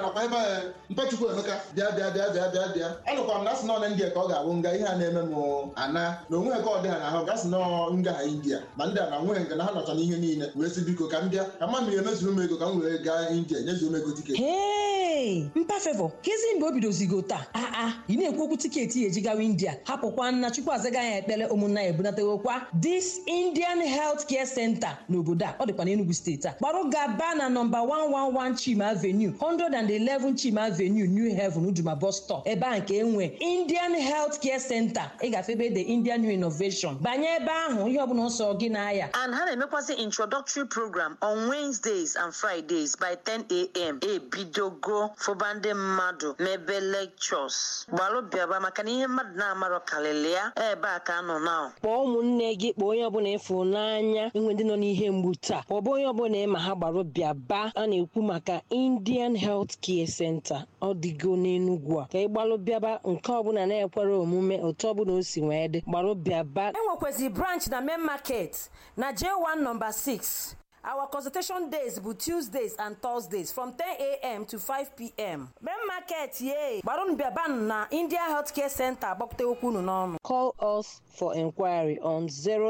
nakwa ebe a mpachukwu emeka bịa bịa bịa bịa bịa bịa anụkwa m na asị nọ na india ka ọ ga-abụ nga ihe a na-eme m ana na onwe ka ọ dị ha n'ahụ gasị nọ nga ha india ma ndị a na nweghị nke na ha nọcha n'ihe niile wee sị biko ka m bịa ka mma mmiri emezuru m ego ka m were gaa india nyezuo m ego tiketi hei mpa fevọ kezi mgbe o bidozigo taa aa ị na-ekwu okwu tiketi ya eji gawa india hapụkwa nna chukwu azaga ya ekpere ụmụnna ya ebunatewokwa this indian health care center n'obodo a ọ dịkwa n'enugu steeti a gbarụ gaba na nọmba 111 chima avenue 111 chima avenue new heaven uduma bus stop ebe a nke enwe indian health care center ị gafe ebe the indian new innovation banye ebe ahụ ihe ọbụla ọsọ gị na-aya and ha na-emekwasị introductory program on wednesdays and fridays by 10 a.m. ebidogo fụba ndị mmadụ mebe lectures gbalụ bịaba maka na ihe mmadụ na-amarọ karịrị ya ebe a ka nọ na kpọọ ụmụnne gị kpọọ onye ọbụla ịfụ n'anya inwe ndị nọ n'ihe mgbu taa kpọọba onye ọbụla ịma ha gbarụ bịaba a na-ekwu maka indian health care center ọ dịgo n'enugwu a ka ị gbalụ bịaba nke ọbụla na-ekwere omume otu ọbụla o si wee dị gbarụ bịaba enwekwazị branch na main market na j1 number 6 Our consultation days bụ Tuesdays and Thursdays from 10 a.m. to 5 p.m. Main market ye gbarụnụ bịabanụ na India Healthcare Center agbakọta okwu unu n'ọnụ. Call us for inquiry on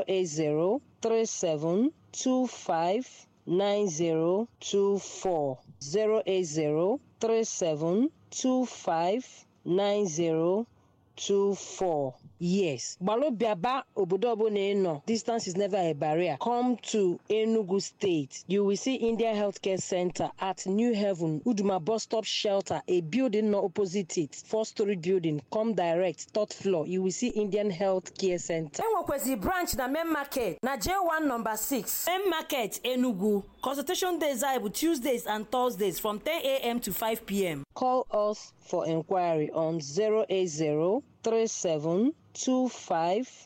08037259024 08037259024 Yes, Balobiaba obodo ọbụla ị nọ, distance is never a barrier. Come to Enugu State. You will see India Healthcare Center at New Heaven, Uduma Bus Stop Shelter, a building not opposite it, four-story building. Come direct, third floor. You will see Indian Healthcare Center. Enwekwezi branch na main market na J1 number 6. Main market Enugu. Consultation days are Tuesdays and Thursdays from 10 a.m. to 5 p.m. Call us for inquiry on 080 37 25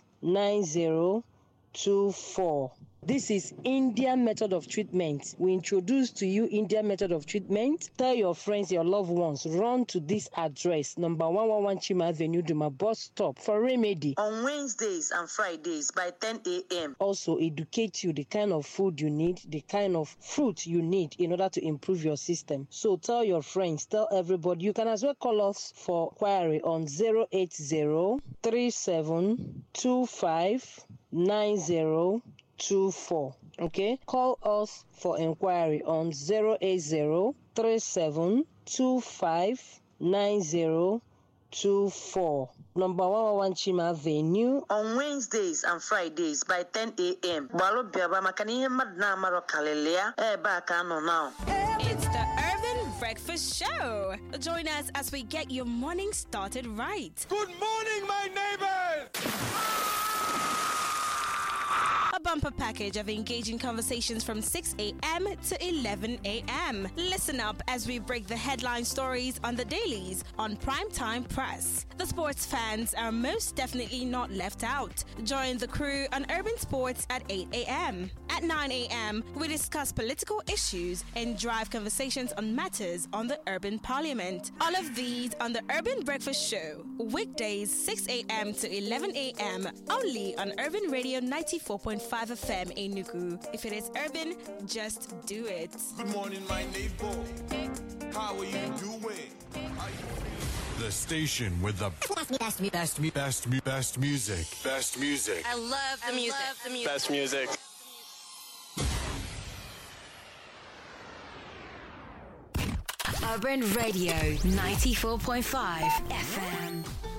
9024. This is Indian method of treatment. We introduce to you Indian method of treatment. Tell your friends, your loved ones, run to this address, number 111 Chima Avenue, Duma bus stop for remedy. on wednesdays and fridays by 10 a.m. Also, educate you the kind of food you need, the kind of fruit you need in order to improve your system. So tell your friends, tell everybody. You can as well call us for query on 080 37 25 90 24 okay call us for inquiry on 080 37 25 90 24 number 111 chima avenue on wednesdays and fridays by 10 a.m. gbalụ bịaba maka na ihe mmadụ na-amarọ karịrị ya ebe a ka nọ na It's the Urban Breakfast Show. Join us as we get your morning started right. Good morning, my neighbors! A bumper package of engaging conversations from 6 a.m. to 11 a.m. Listen up as we break the headline stories on the dailies on Primetime Press. The sports fans are most definitely not left out. Join the crew on Urban Sports at 8 a.m. At 9 a.m., we discuss political issues and drive conversations on matters on the Urban Parliament. All of these on the Urban Breakfast Show, weekdays 6 a.m. to 11 a.m. only on Urban Radio 94.5 FM in Nuku. If it is urban, just do it. Good morning, my neighbor. How are you doing? Are you The station with the best, best, best, best, best, best music. Best music. I love the music. Best music. Urban Radio 94.5 FM.